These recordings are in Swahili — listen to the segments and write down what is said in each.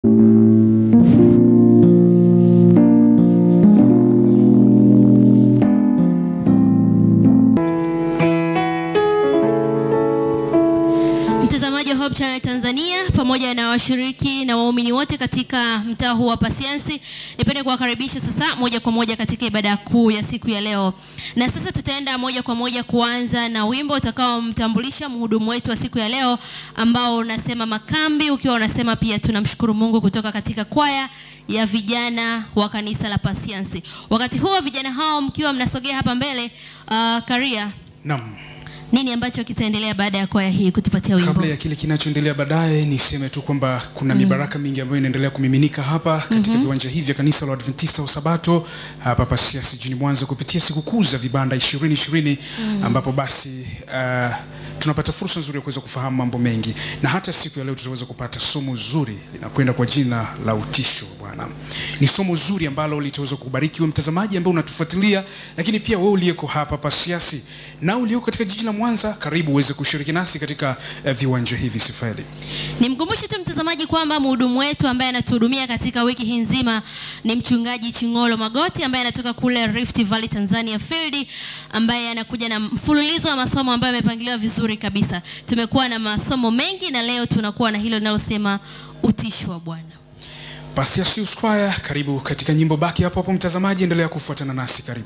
Hope Channel Tanzania pamoja na washiriki na waumini wote katika mtaa huu wa Pasiansi. Nipende kuwakaribisha sasa moja kwa moja katika ibada kuu ya siku ya leo. Na sasa tutaenda moja kwa moja kuanza na wimbo utakaomtambulisha mhudumu wetu wa siku ya leo ambao unasema makambi, ukiwa unasema pia tunamshukuru Mungu kutoka katika kwaya ya vijana wa kanisa la Pasiansi. Wakati huo vijana hao mkiwa mnasogea hapa mbele, uh, Karia, Naam. nini ambacho kitaendelea baada ya kwaya hii kutupatia wimbo? Kabla ya kile kinachoendelea baadaye, niseme tu kwamba kuna mibaraka mingi ambayo inaendelea kumiminika hapa katika viwanja hivi vya kanisa la Adventista wa Sabato hapa Pasiansi jijini Mwanza kupitia sikukuu za vibanda 2020 ambapo basi uh, tunapata fursa nzuri ya kuweza kufahamu mambo mengi, na hata siku ya leo tutaweza kupata somo zuri linakwenda kwa jina la utisho wa Bwana. Ni somo zuri ambalo litaweza kubariki wewe mtazamaji ambaye unatufuatilia, lakini pia wewe uliyeko hapa Pasiansi na ulioko katika jiji la Mwanza, karibu uweze kushiriki nasi katika uh, viwanja hivi Sifeli. Nimkumbushe tu mtazamaji kwamba mhudumu wetu ambaye anatuhudumia katika wiki hii nzima ni mchungaji Chingolo Magoti ambaye anatoka kule Rift Valley Tanzania Field, ambaye anakuja na mfululizo wa masomo ambayo yamepangiliwa vizuri kabisa. Tumekuwa na masomo mengi na leo tunakuwa na hilo linalosema utisho wa Bwana. Pasiansi Choir, karibu katika nyimbo. Baki hapo hapo mtazamaji, endelea kufuatana nasi, karibu.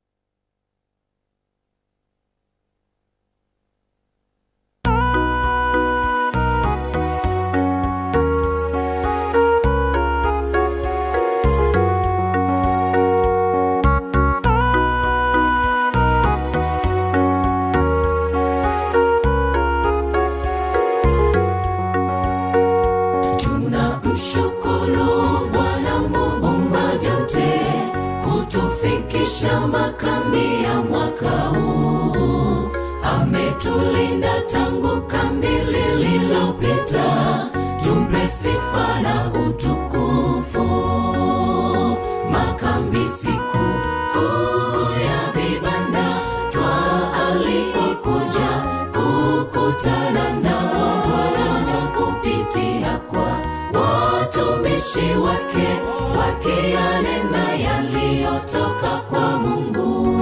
Tunamshukuru Bwana muumba vyote kutufikisha makambi ya mwaka huu. Ametulinda tangu kambi lililopita, tumpe sifa na utukufu. Makambi siku kuu ya vibanda, twaalikwa kuja kukutana na Bwana kupitia kwa watumishi wake wakiyanena yaliyotoka kwa Mungu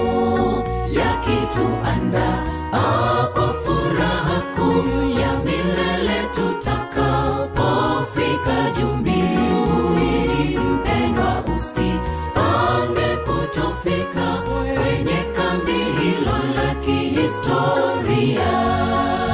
yakituandaa kwa furaha kuu ya milele tutakapofika juu mbinguni. Mpendwa, usipange kutofika kwenye kambi hilo la kihistoria.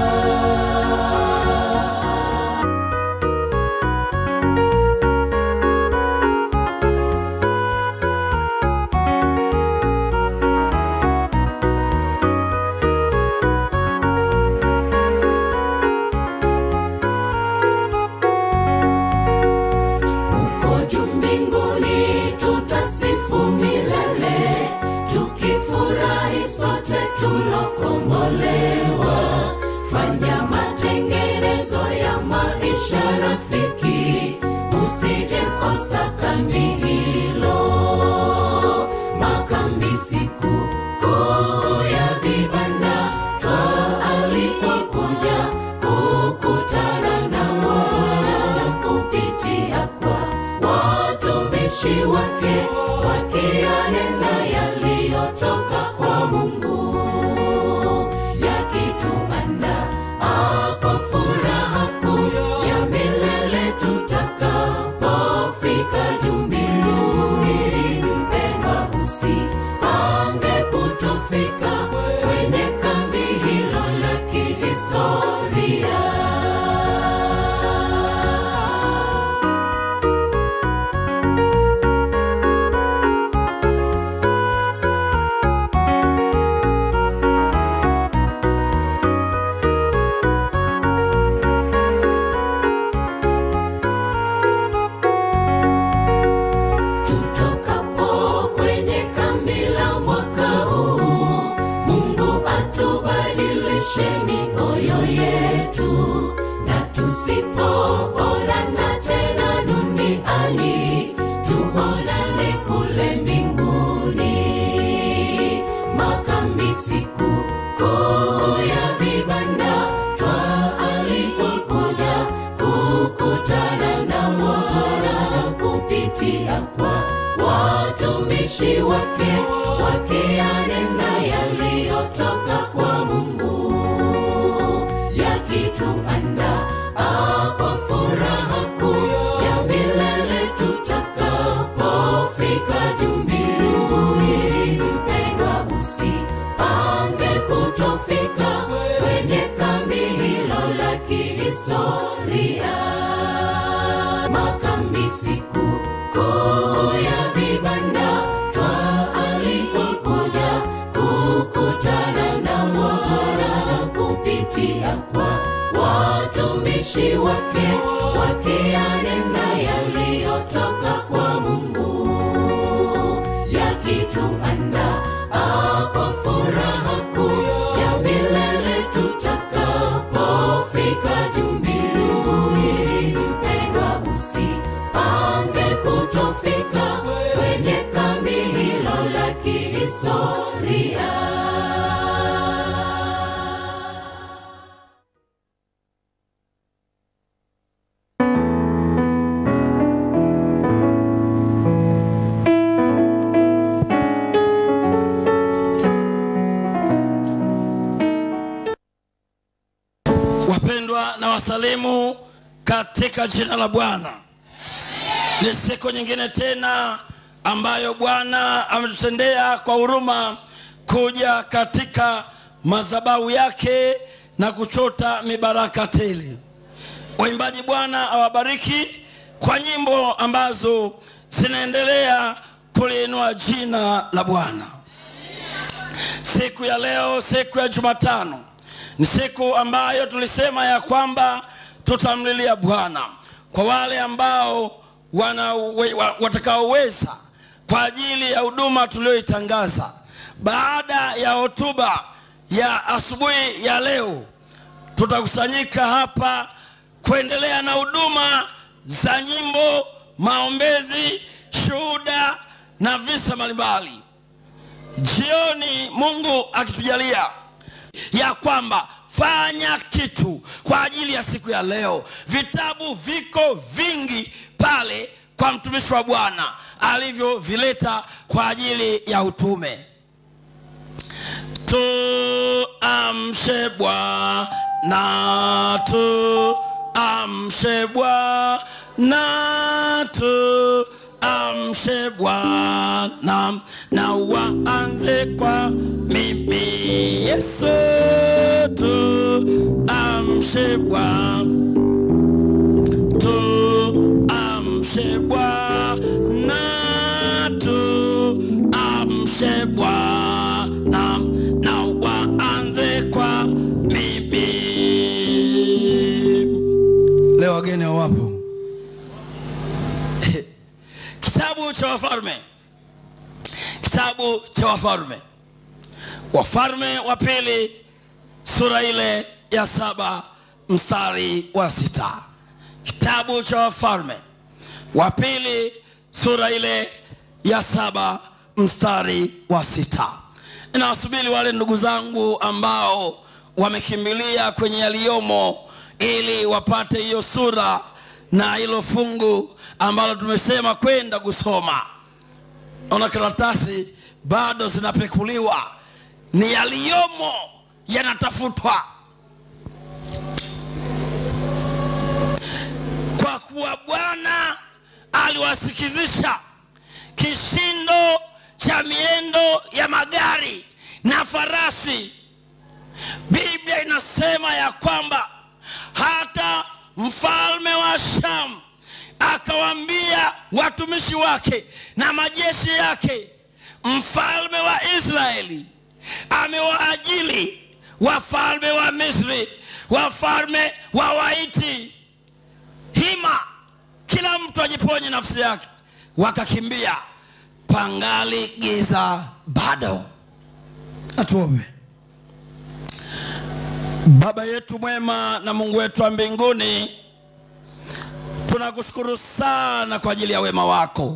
Huko juu mbinguni tutasifu milele, tukifurahi sote tulokombolewa. Fanya matengenezo ya maisha rafiki, usije kosa kambi hilo. Makambi siku kuu ya vibanda, twaalikwa kuja kukutana na Bwana kupitia kwa watumishi wake wakiyanena yaliyotoka kwa Mungu yakituandaa kwa furaha kuu ya milele tutakapofika juu mbinguni. Mpendwa, usipange kutofika kwenye kambi hilo la kihistoria. siku kuu ya vibanda twaalikwa kuja kukutana na Bwana kupitia kwa watumishi wake wakiyanena yaliyotoka kwa Mungu yakituanda kwa furaha kuu ya milele tutakapofika juu mbinguni. Mpendwa, usipange kutofika kwenye kambi hilo la kihistoria. Wapendwa na wasalimu katika jina la Bwana. Ni siku nyingine tena ambayo Bwana ametutendea kwa huruma kuja katika madhabahu yake na kuchota mibaraka tele. Waimbaji, Bwana awabariki kwa nyimbo ambazo zinaendelea kuliinua jina la Bwana. Siku ya leo, siku ya Jumatano, ni siku ambayo tulisema ya kwamba tutamlilia Bwana kwa wale ambao wana, we- wa- watakaoweza kwa ajili ya huduma tuliyoitangaza baada ya hotuba ya asubuhi ya leo tutakusanyika hapa kuendelea na huduma za nyimbo, maombezi, shuhuda na visa mbalimbali. Jioni Mungu akitujalia ya kwamba fanya kitu kwa ajili ya siku ya leo. Vitabu viko vingi pale kwa mtumishi wa Bwana alivyovileta kwa ajili ya utume. Tuamshe Bwana, tuamshe Bwana, tuamshe Bwana, na waanze kwa mimi Yesu, tuamshe Bwana tuamshe Bwana, tuamshe Bwana, na waanze kwa mimi. Leo wageni wapo. Kitabu cha Wafalme, kitabu cha Wafalme, Wafalme wa pili sura ile ya saba mstari wa sita kitabu cha wafalme wa pili sura ile ya saba mstari wa sita ninawasubiri wale ndugu zangu ambao wamekimbilia kwenye yaliyomo ili wapate hiyo sura na hilo fungu ambalo tumesema kwenda kusoma naona karatasi bado zinapekuliwa ni yaliyomo yanatafutwa kwa kuwa bwana aliwasikizisha kishindo cha miendo ya magari na farasi biblia inasema ya kwamba hata mfalme wa sham akawaambia watumishi wake na majeshi yake mfalme wa israeli amewaajili wafalme wa misri wafalme wa waiti hima kila mtu ajiponye nafsi yake wakakimbia pangali giza bado atuombe baba yetu mwema na mungu wetu wa mbinguni tunakushukuru sana kwa ajili ya wema wako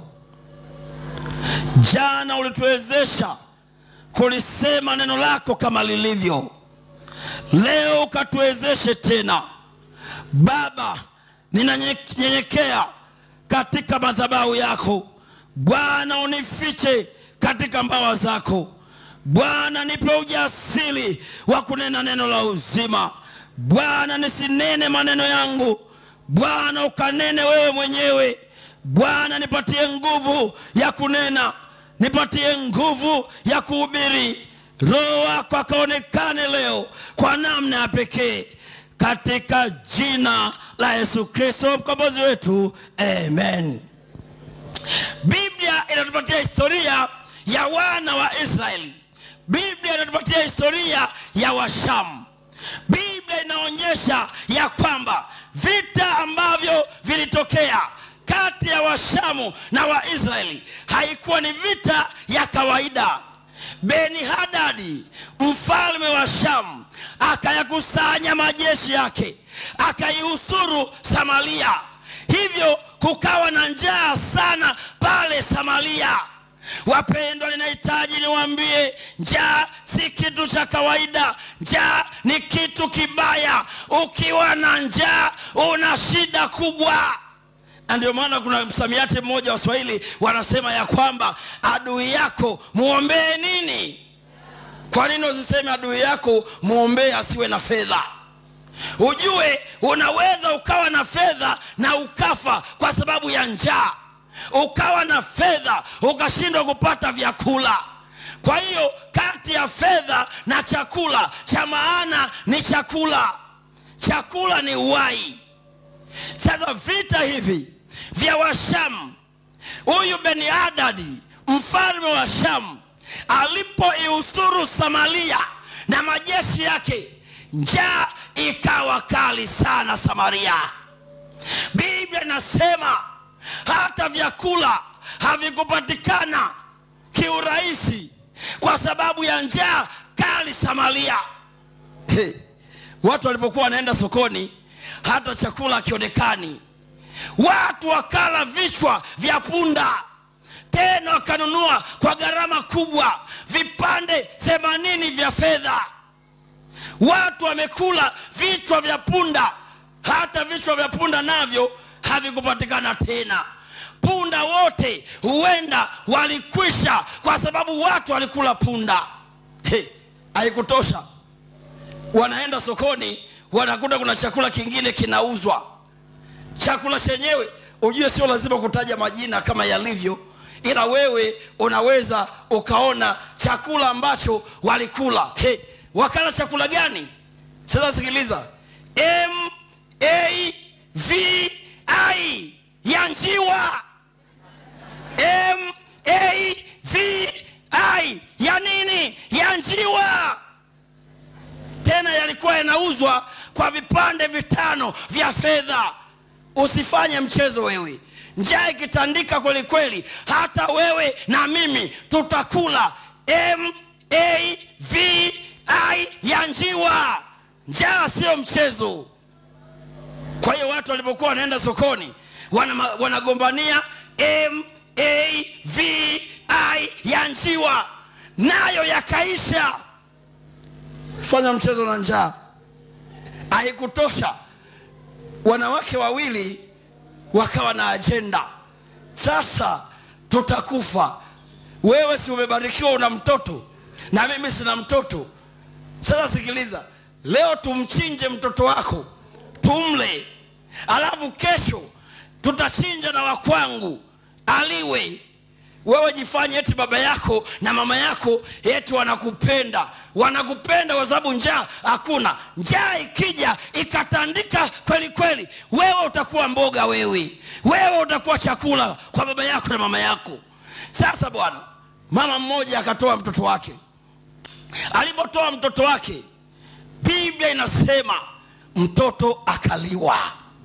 jana ulituwezesha kulisema neno lako kama lilivyo leo ukatuwezeshe tena baba ninanyenyekea katika madhabahu yako bwana unifiche katika mbawa zako bwana nipe ujasiri wa kunena neno la uzima bwana nisinene maneno yangu bwana ukanene wewe mwenyewe bwana nipatie nguvu ya kunena nipatie nguvu ya kuhubiri roho wako akaonekane leo kwa namna ya pekee katika jina la yesu kristo mkombozi wetu amen biblia inatupatia historia ya wana wa israeli biblia inatupatia historia ya washamu biblia inaonyesha ya kwamba vita ambavyo vilitokea kati ya washamu na waisraeli haikuwa ni vita ya kawaida beni hadadi mfalme wa shamu akayakusanya majeshi yake akaiusuru samaria hivyo kukawa na njaa sana pale samaria wapendwa ninahitaji niwaambie njaa si kitu cha kawaida njaa ni kitu kibaya ukiwa na njaa una shida kubwa na ndio maana kuna msamiati mmoja wa swahili wanasema ya kwamba adui yako muombee nini kwa nini usiseme adui yako muombee asiwe na fedha ujue unaweza ukawa na fedha na ukafa kwa sababu ya njaa ukawa na fedha ukashindwa kupata vyakula kwa hiyo kati ya fedha na chakula cha maana ni chakula chakula ni uwai sasa vita hivi vya washamu huyu beni adadi mfalme wa shamu alipoiusuru samaria na majeshi yake njaa ikawa kali sana samaria biblia inasema hata vyakula havikupatikana kiurahisi kwa sababu ya njaa kali samaria hey. watu walipokuwa wanaenda sokoni hata chakula akionekani watu wakala vichwa vya punda tena wakanunua kwa gharama kubwa vipande themanini vya fedha watu wamekula vichwa vya punda hata vichwa vya punda navyo havikupatikana tena punda wote huenda walikwisha kwa sababu watu walikula punda He, haikutosha wanaenda sokoni wanakuta kuna chakula kingine kinauzwa chakula chenyewe ujue sio lazima kutaja majina kama yalivyo ila wewe unaweza ukaona chakula ambacho walikula hey, wakala chakula gani sasa sikiliza m a v i ya njiwa m a v i ya nini ya njiwa tena yalikuwa yanauzwa kwa vipande vitano vya fedha usifanye mchezo wewe njaa ikitandika kweli kweli hata wewe na mimi tutakula m a v i ya njiwa njaa sio mchezo kwa hiyo watu walipokuwa wanaenda sokoni wana- wanagombania m a v i ya njiwa nayo yakaisha fanya mchezo na njaa haikutosha wanawake wawili wakawa na ajenda sasa tutakufa wewe si umebarikiwa una mtoto na mimi sina mtoto sasa sikiliza leo tumchinje mtoto wako tumle alafu kesho tutachinja na wakwangu aliwe wewe jifanye eti baba yako na mama yako eti wanakupenda wanakupenda kwa sababu njaa hakuna njaa ikija ikatandika kweli kweli wewe utakuwa mboga wewe wewe utakuwa chakula kwa baba yako na mama yako sasa bwana mama mmoja akatoa mtoto wake alipotoa mtoto wake biblia inasema mtoto akaliwa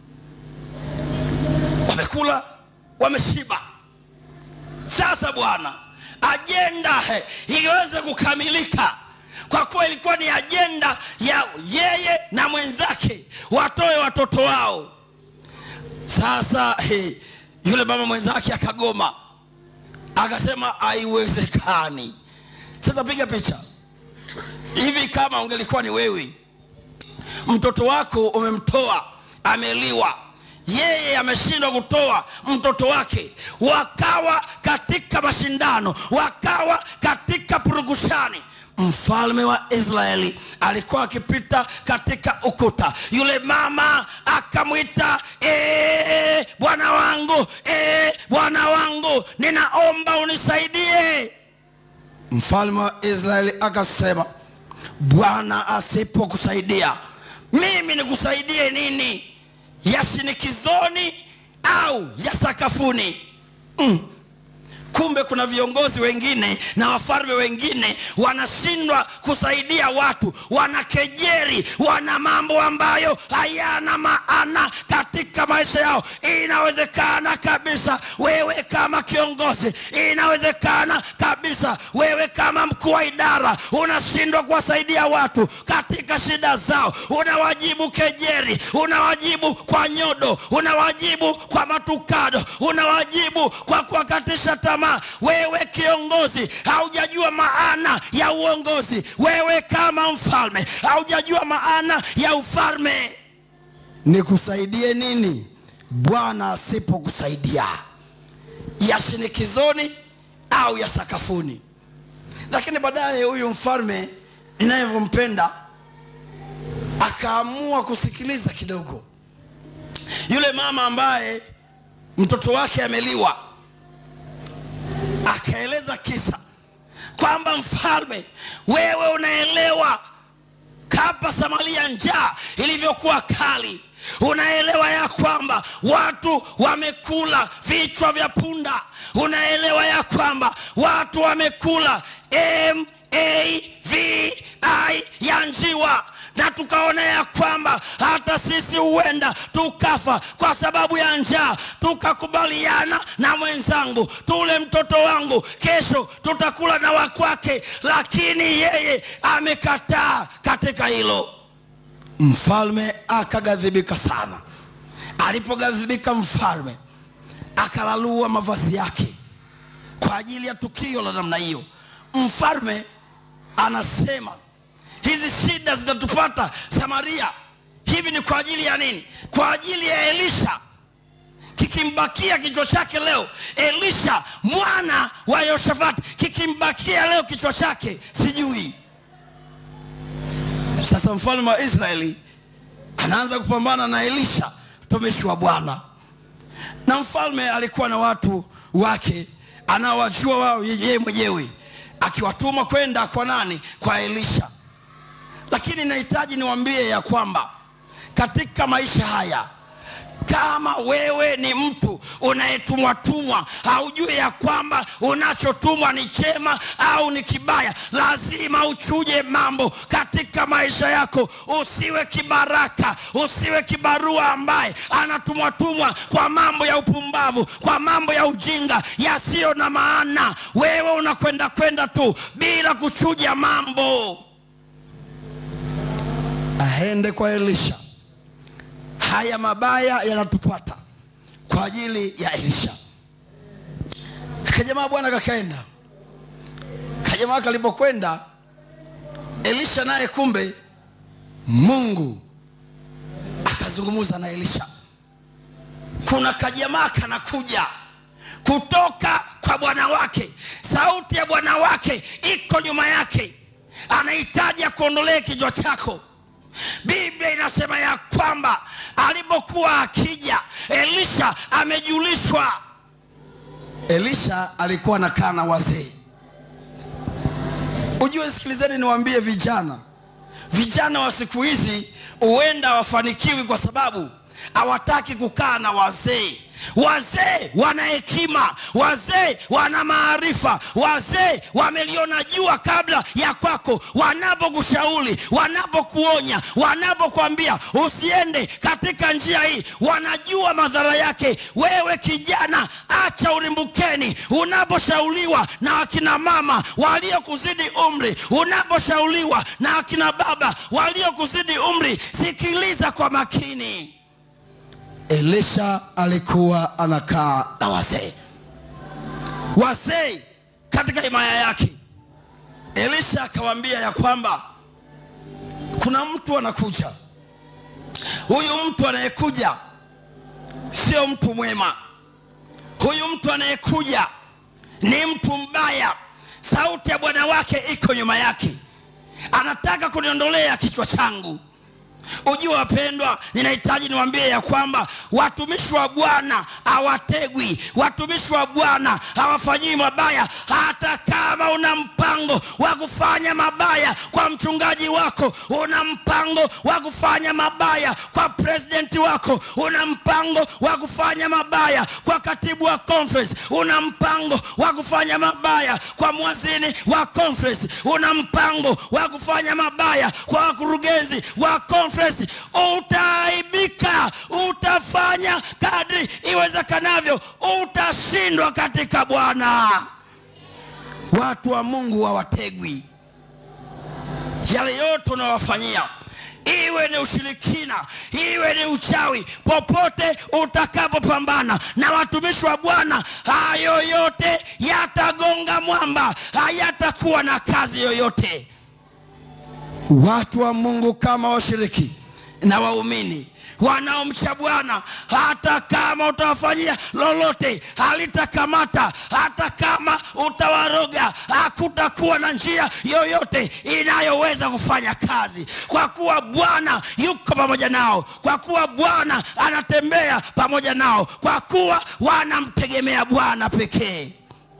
wamekula wameshiba sasa bwana ajenda he, iweze kukamilika kwa kuwa ilikuwa ni ajenda ya yeye na mwenzake watoe watoto wao sasa he, yule mama mwenzake akagoma akasema haiwezekani sasa piga picha hivi kama ungelikuwa ni wewe mtoto wako umemtoa ameliwa yeye ameshindwa kutoa mtoto wake wakawa katika mashindano wakawa katika purukushani mfalme wa israeli alikuwa akipita katika ukuta yule mama akamwita "Eh, bwana wangu eh, bwana wangu ninaomba unisaidie mfalme wa israeli akasema bwana asipokusaidia mimi nikusaidie nini ya shinikizoni au ya sakafuni mm. kumbe kuna viongozi wengine na wafalme wengine wanashindwa kusaidia watu wanakejeri wana mambo ambayo hayana maana katika maisha yao inawezekana kabisa wewe kama kiongozi inawezekana kabisa wewe kama mkuu wa idara unashindwa kuwasaidia watu katika shida zao unawajibu kejeri unawajibu kwa nyodo unawajibu kwa matukado unawajibu kwa kuwakatisha tamaa wewe kiongozi haujajua maana ya uongozi wewe kama mfalme haujajua maana ya ufalme nikusaidie nini bwana asipokusaidia ya shinikizoni au ya sakafuni lakini baadaye huyu mfalme ninayevyompenda akaamua kusikiliza kidogo yule mama ambaye mtoto wake ameliwa akaeleza kisa kwamba mfalme wewe unaelewa kapa samaria njaa ilivyokuwa kali unaelewa ya kwamba watu wamekula vichwa vya punda unaelewa ya kwamba watu wamekula mavi ya njiwa na tukaona ya kwamba hata sisi huenda tukafa kwa sababu ya njaa tukakubaliana na mwenzangu tule mtoto wangu kesho tutakula na wakwake lakini yeye amekataa katika hilo mfalme akaghadhibika sana alipoghadhibika mfalme akalalua mavazi yake kwa ajili ya tukio la namna hiyo mfalme anasema hizi shida zitatupata samaria hivi ni kwa ajili ya nini kwa ajili ya elisha kikimbakia kichwa chake leo elisha mwana wa yoshafati kikimbakia leo kichwa chake sijui sasa mfalme wa israeli anaanza kupambana na elisha mtumishi wa bwana na mfalme alikuwa na watu wake anaowajua wao yeye mwenyewe akiwatuma kwenda kwa nani kwa elisha lakini nahitaji niwambie ya kwamba katika maisha haya kama wewe ni mtu unayetumwatumwa haujui ya kwamba unachotumwa ni chema au ni kibaya lazima uchuje mambo katika maisha yako usiwe kibaraka usiwe kibarua ambaye anatumwatumwa kwa mambo ya upumbavu kwa mambo ya ujinga yasiyo na maana wewe unakwenda kwenda tu bila kuchuja mambo aende kwa elisha haya mabaya yanatupata kwa ajili ya elisha kajamaa bwana kakaenda kajamaa kalipokwenda elisha naye kumbe mungu akazungumza na elisha kuna kajamaa kanakuja kutoka kwa bwana wake sauti ya bwana wake iko nyuma yake anahitaji akuondolee kichwa chako biblia inasema ya kwamba alipokuwa akija elisha amejulishwa elisha alikuwa anakaa na wazee ujue sikilizeni niwaambie vijana vijana wa siku hizi huenda wafanikiwi kwa sababu hawataki kukaa na wazee wazee wana hekima wazee wana maarifa wazee wameliona jua kabla ya kwako wanapokushauri wanapokuonya wanapokuambia usiende katika njia hii wanajua madhara yake wewe kijana acha ulimbukeni unaposhauriwa na akina mama waliokuzidi umri unaposhauriwa na akina baba waliokuzidi umri sikiliza kwa makini elisha alikuwa anakaa na wazee wazee katika himaya yake elisha akawaambia ya kwamba kuna mtu anakuja huyu mtu anayekuja sio mtu mwema huyu mtu anayekuja ni mtu mbaya sauti ya bwana wake iko nyuma yake anataka kuniondolea kichwa changu ujue wapendwa ninahitaji niwaambie ya kwamba watumishi wa bwana hawategwi watumishi wa bwana hawafanyii mabaya hata kama una mpango wa kufanya mabaya kwa mchungaji wako una mpango wa kufanya mabaya kwa presidenti wako una mpango wa kufanya mabaya kwa katibu wa conference una mpango wa kufanya mabaya kwa mwazini wa conference una mpango wa kufanya mabaya kwa wakurugenzi wa conference utaaibika utafanya kadri iwezekanavyo utashindwa katika bwana watu wa mungu hawategwi yale yote unawafanyia iwe ni ushirikina iwe ni uchawi popote utakapopambana na watumishi wa bwana hayo yote yatagonga mwamba hayatakuwa na kazi yoyote watu wa mungu kama washiriki na waumini wanaomcha bwana hata kama utawafanyia lolote halitakamata hata kama utawaroga hakutakuwa na njia yoyote inayoweza kufanya kazi kwa kuwa bwana yuko pamoja nao kwa kuwa bwana anatembea pamoja nao kwa kuwa wanamtegemea bwana pekee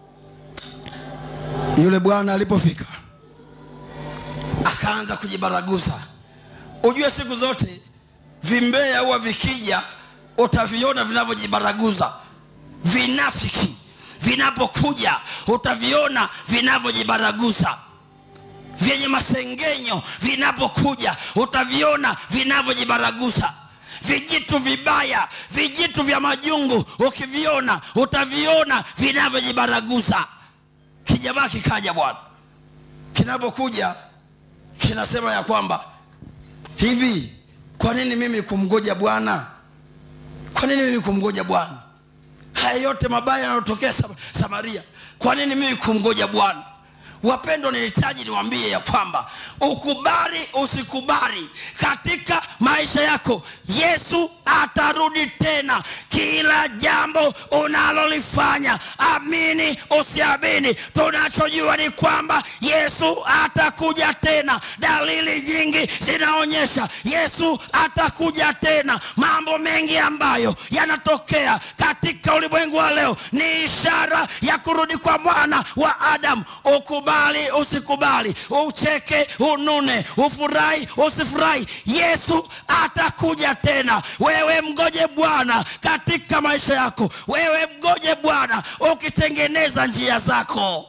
yule bwana alipofika akaanza kujibaraguza ujue siku zote vimbea huwa vikija utaviona vinavyojibaraguza vinafiki vinapokuja utaviona vinavyojibaraguza vyenye masengenyo vinapokuja utaviona vinavyojibaraguza vijitu vibaya vijitu vya majungu ukiviona utaviona vinavyojibaraguza kijamaa kikaja bwana kinapokuja kinasema ya kwamba hivi kwa nini mimi kumgoja bwana kwa nini mimi kumgoja bwana haya yote mabaya yanayotokea Sam- samaria kwa nini mimi kumgoja bwana wapendwa nilihitaji niwaambie ya kwamba ukubali usikubali katika maisha yako yesu atarudi tena kila jambo unalolifanya amini usiamini tunachojua ni kwamba yesu atakuja tena dalili nyingi zinaonyesha yesu atakuja tena mambo mengi ambayo yanatokea katika ulimwengu wa leo ni ishara ya kurudi kwa mwana wa adamu ukubali usikubali ucheke unune ufurahi usifurahi yesu atakuja tena wewe mgoje bwana katika maisha yako wewe mgoje bwana ukitengeneza njia zako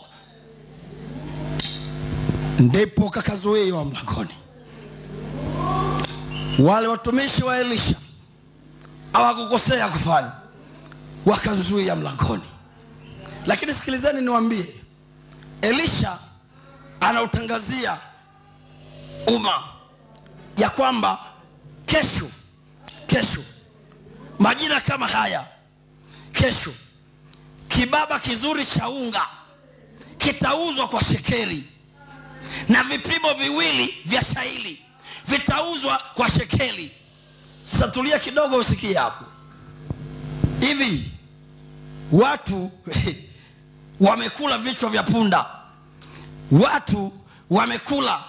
ndipo kakazuiwa mlangoni wale watumishi wa elisha hawakukosea kufanya wakamzuia mlangoni lakini sikilizeni niwambie elisha anautangazia umma ya kwamba kesho kesho majira kama haya kesho kibaba kizuri cha unga kitauzwa kwa shekeri na vipimo viwili vya shaili vitauzwa kwa shekeli sasa tulia kidogo usikie hapo hivi watu wamekula vichwa vya punda watu wamekula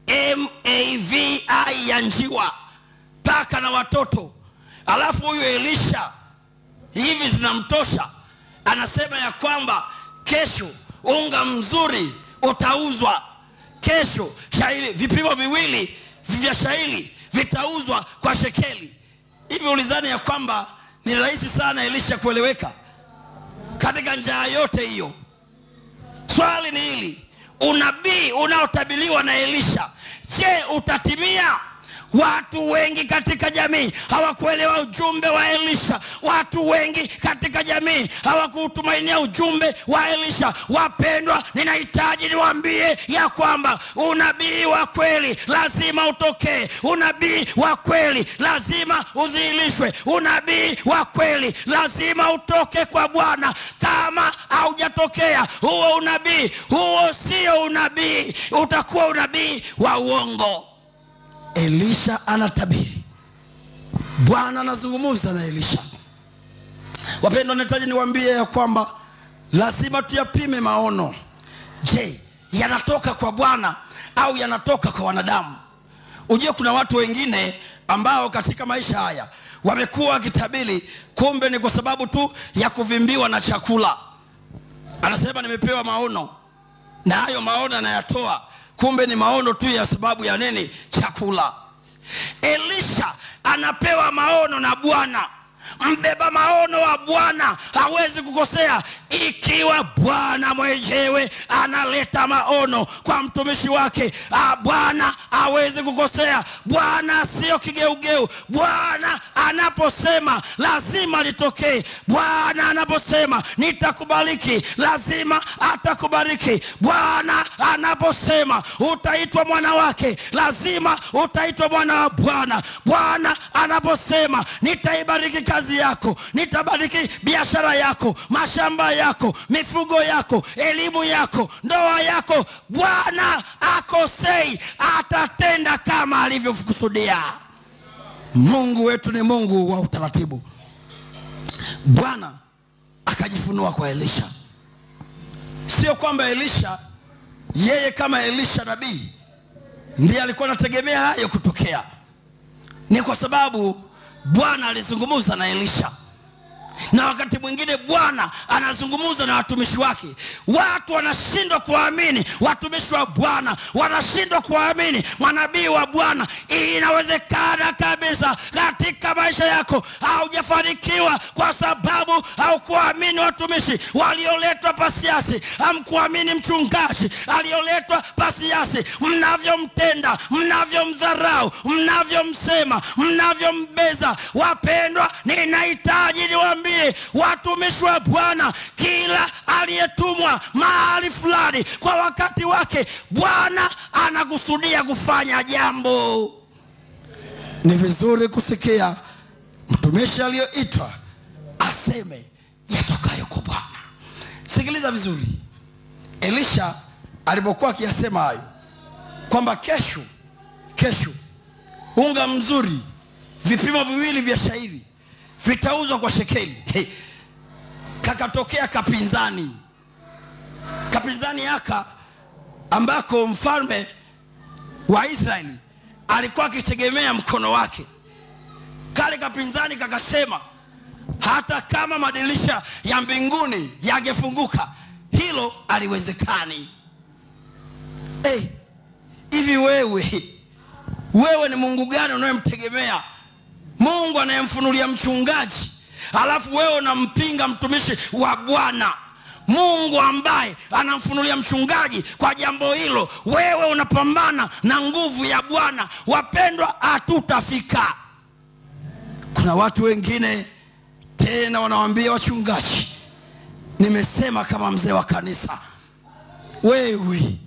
mavi ya njiwa paka na watoto alafu huyu elisha hivi zinamtosha anasema ya kwamba kesho unga mzuri utauzwa kesho shairi vipimo viwili vya shairi vitauzwa kwa shekeli hivi ulizani ya kwamba ni rahisi sana elisha kueleweka katika njaa yote hiyo swali ni hili unabii unaotabiliwa na elisha je utatimia watu wengi katika jamii hawakuelewa ujumbe wa elisha watu wengi katika jamii hawakuutumainia ujumbe wa elisha wapendwa ninahitaji niwaambie ya kwamba unabii wa kweli lazima utokee unabii wa kweli lazima udhihirishwe unabii wa kweli lazima utoke kwa bwana kama haujatokea huo unabii huo sio unabii utakuwa unabii wa uongo elisha anatabiri bwana anazungumza na elisha wapendwa nahitaji niwaambie ya kwamba lazima tuyapime maono je yanatoka kwa bwana au yanatoka kwa wanadamu ujue kuna watu wengine ambao katika maisha haya wamekuwa wakitabiri kumbe ni kwa sababu tu ya kuvimbiwa na chakula anasema nimepewa maono na hayo maono anayatoa kumbe ni maono tu ya sababu ya nini chakula elisha anapewa maono na bwana mbeba maono wa bwana hawezi kukosea ikiwa bwana mwenyewe analeta maono kwa mtumishi wake ah, bwana hawezi kukosea bwana sio kigeugeu bwana anaposema lazima litokee bwana anaposema nitakubariki lazima atakubariki bwana anaposema utaitwa mwana wake lazima utaitwa mwana wa bwana bwana anaposema nitaibariki kazi yako nitabariki biashara yako mashamba yako mifugo yako elimu yako ndoa yako bwana akosei atatenda kama alivyokusudia mungu wetu ni mungu wa utaratibu bwana akajifunua kwa elisha sio kwamba elisha yeye kama elisha nabii ndiye alikuwa anategemea hayo kutokea ni kwa sababu bwana alizungumza na elisha na wakati mwingine bwana anazungumza na watumishi wake watu wanashindwa kuwaamini watumishi wa bwana wanashindwa kuwaamini manabii wa bwana inawezekana kabisa katika maisha yako haujafanikiwa kwa sababu haukuwaamini watumishi walioletwa pasiasi hamkuamini mchungaji aliyoletwa pasiasi mnavyomtenda mnavyomdharau mnavyomsema mnavyombeza wapendwa ninahitaji niwaambie watumishi wa bwana kila aliyetumwa mahali fulani kwa wakati wake bwana anakusudia kufanya jambo ni vizuri kusikia mtumishi aliyoitwa aseme yatokayo kwa bwana sikiliza vizuri elisha alipokuwa akiyasema hayo kwamba kesho kesho unga mzuri vipimo viwili vya shairi vitauzwa kwa shekeli hey. kakatokea kapinzani kapinzani haka ambako mfalme wa israeli alikuwa akitegemea mkono wake kale kapinzani kakasema hata kama madirisha ya mbinguni yangefunguka hilo aliwezekani hey, hivi wewe wewe ni mungu gani unayemtegemea mungu anayemfunulia mchungaji alafu wewe unampinga mtumishi wa bwana mungu ambaye anamfunulia mchungaji kwa jambo hilo wewe unapambana na nguvu ya bwana wapendwa hatutafika kuna watu wengine tena wanawambia wachungaji nimesema kama mzee wa kanisa wewe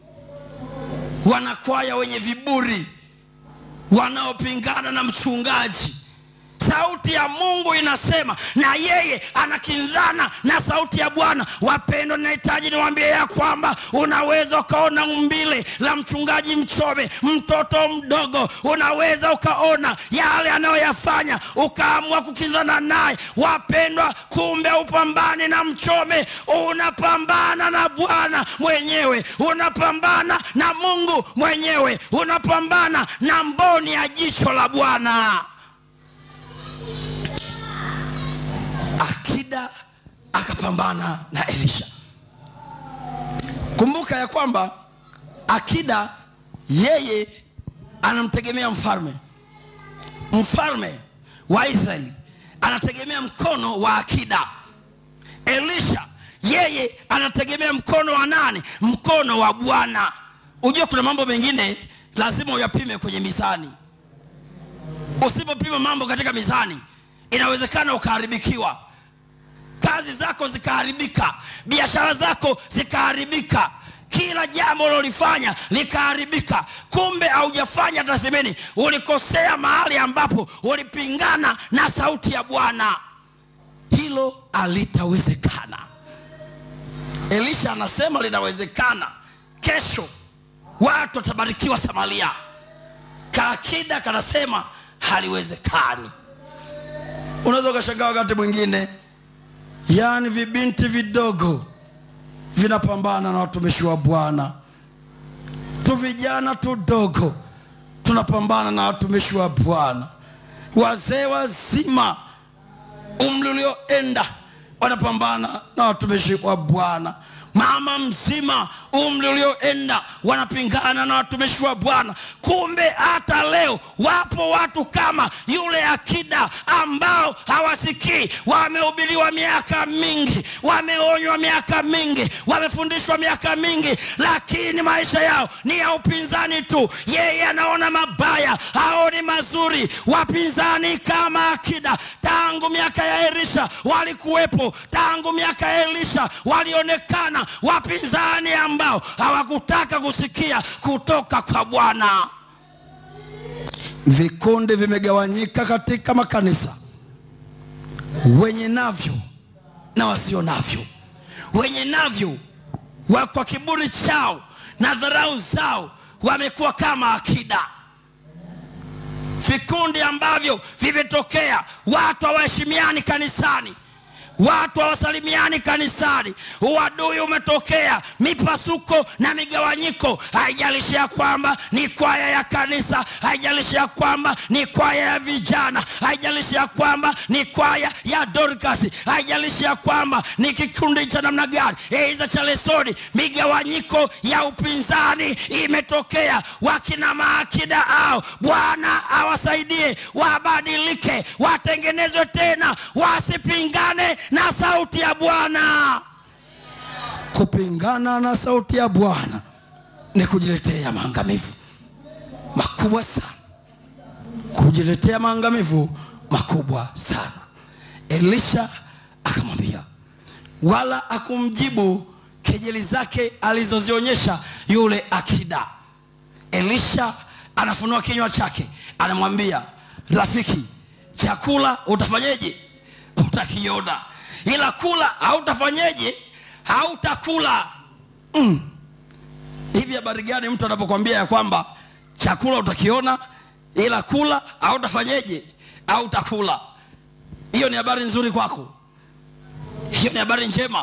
wanakwaya wenye viburi wanaopingana na mchungaji sauti ya mungu inasema na yeye anakinzana na sauti ya bwana wapendwa ninahitaji niwaambie ya kwamba unaweza ukaona umbile la mchungaji mchome mtoto mdogo unaweza ukaona yale anayoyafanya ukaamua kukinzana naye wapendwa kumbe upambani na mchome unapambana na bwana mwenyewe unapambana na mungu mwenyewe unapambana na mboni ya jicho la bwana akida akapambana na elisha kumbuka ya kwamba akida yeye anamtegemea mfalme mfalme wa israeli anategemea mkono wa akida elisha yeye anategemea mkono wa nani mkono wa bwana ujue kuna mambo mengine lazima uyapime kwenye mizani usipopima mambo katika mizani inawezekana ukaharibikiwa kazi zako zikaharibika biashara zako zikaharibika kila jambo ulilolifanya likaharibika kumbe haujafanya tathmini ulikosea mahali ambapo ulipingana na sauti ya bwana hilo alitawezekana elisha anasema linawezekana kesho watu watabarikiwa samaria kaakida kanasema haliwezekani unaweza ukashangaa wakati mwingine yaani vibinti vidogo vinapambana na watumishi wa bwana tu vijana tudogo tunapambana na watumishi wa bwana wazee wazima umri ulioenda wanapambana na watumishi wa bwana mama mzima umri ulioenda wanapingana na watumishi wa bwana kumbe hata leo wapo watu kama yule akida ambao hawasikii wamehubiriwa miaka mingi wameonywa miaka mingi wamefundishwa miaka mingi lakini maisha yao ni ya upinzani tu yeye anaona mabaya haoni mazuri wapinzani kama akida tangu miaka ya elisha walikuwepo tangu miaka ya elisha walionekana wapinzani ambao hawakutaka kusikia kutoka kwa bwana vikundi vimegawanyika katika makanisa wenye navyo na wasio navyo wenye navyo wa kwa kiburi chao na dharau zao wamekuwa kama akida vikundi ambavyo vimetokea watu hawaheshimiani kanisani watu hawasalimiani kanisani uadui umetokea mipasuko na migawanyiko haijalishi ya kwamba ni kwaya ya kanisa haijalishi ya kwamba ni kwaya ya vijana haijalishi ya kwamba ni kwaya ya dorkasi haijalishi ya kwamba ni kikundi cha namna gani eiza cha lesoni migawanyiko ya upinzani imetokea wakina maakida ao bwana awasaidie wabadilike watengenezwe tena wasipingane na sauti ya bwana kupingana na sauti ya bwana ni kujiletea maangamivu makubwa sana kujiletea maangamivu makubwa sana elisha akamwambia wala akumjibu kejeli zake alizozionyesha yule akida elisha anafunua kinywa chake anamwambia rafiki chakula utafanyeje utakiona ila kula hautafanyeje hautakula mm. hivi habari gani mtu anapokwambia ya kwamba chakula utakiona ila kula hautafanyeje hautakula hiyo ni habari nzuri kwako hiyo ni habari njema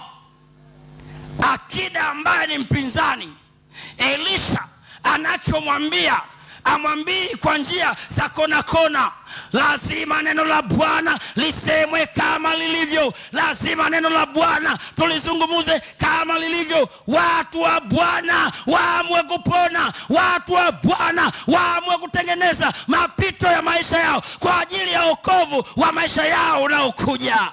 akida ambaye ni mpinzani elisha anachomwambia amwambii kwa njia za kona kona lazima neno la bwana lisemwe kama lilivyo lazima neno la bwana tulizungumuze kama lilivyo watu wa bwana waamwe kupona watu wa bwana waamwe kutengeneza mapito ya maisha yao kwa ajili ya okovu wa maisha yao unaokuja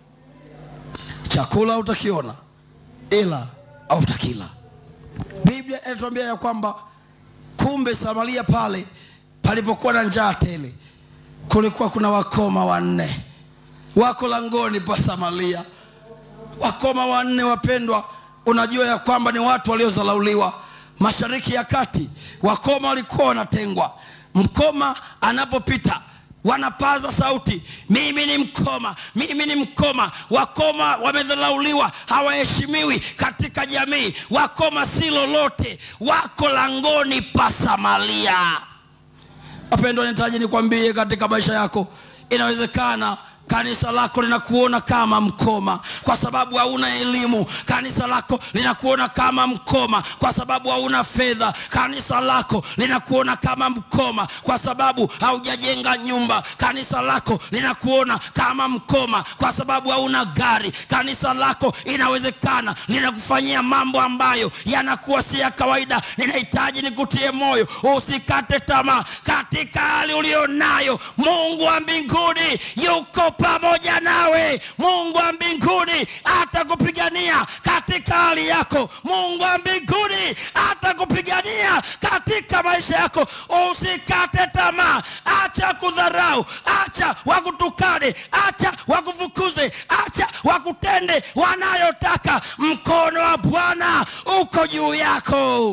chakula utakiona ila autakila biblia inatuambia ya kwamba kumbe samaria pale palipokuwa na njaa tele kulikuwa kuna wakoma wanne wako langoni pa samaria wakoma wanne wapendwa unajua ya kwamba ni watu waliozalauliwa mashariki ya kati wakoma walikuwa wanatengwa mkoma anapopita wanapaza sauti mimi ni mkoma mimi ni mkoma wakoma wamedharauliwa hawaheshimiwi katika jamii wakoma si lolote wako langoni pa samaria wapendwa nitaji nikwambie katika maisha yako inawezekana kanisa lako linakuona kama mkoma kwa sababu hauna elimu kanisa lako linakuona kama mkoma kwa sababu hauna fedha kanisa lako linakuona kama mkoma kwa sababu haujajenga nyumba kanisa lako linakuona kama mkoma kwa sababu hauna gari kanisa lako inawezekana linakufanyia mambo ambayo yanakuwa si ya kawaida ninahitaji nikutie moyo usikate tamaa katika hali ulionayo mungu wa mbinguni yuko pamoja nawe mungu wa mbinguni atakupigania katika hali yako mungu wa mbinguni atakupigania katika maisha yako usikate tamaa acha kudharau acha wakutukane acha wakufukuze acha wakutende wanayotaka mkono wa bwana uko juu yako